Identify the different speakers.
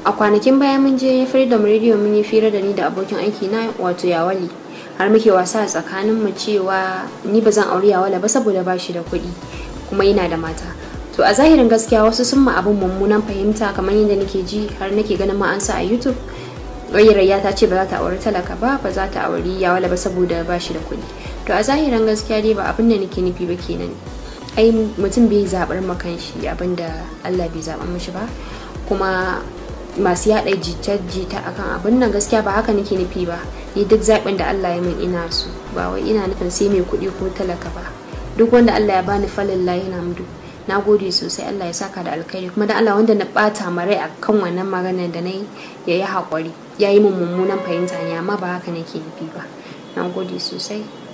Speaker 1: a kwanakin baya mun je freedom radio mun yi fira da ni da abokin aiki na wato yawali har muke wasa a tsakanin mu cewa ni ba zan auri yawala ba saboda ba shi da kuɗi kuma yana da mata to a zahirin gaskiya wasu sun ma abin mummunan fahimta kamar yadda nake ji har nake ganin ma an sa a youtube rayya ta ce ba za ta auri talaka ba ba za ta auri yawala ba saboda ba shi da kuɗi to a zahirin gaskiya dai ba abin da nake nufi ba kenan ai mutum bai zaɓar makan shi abin da allah bai zaɓa mishi ba kuma masu yaɗa jita-jita akan abin nan gaskiya ba haka nake nufi ba ni duk zaɓin da Allah ya min ina su ba wai ina nufin sai mai kuɗi ko talaka ba duk wanda Allah ya bani falin layi na mudu na gode sosai Allah ya saka da alkhairi kuma da Allah wanda na ɓata marai akan wannan maganar da na yi ya yi haƙuri ya yi min mummunan fahimta ne amma ba haka nake nufi ba na gode sosai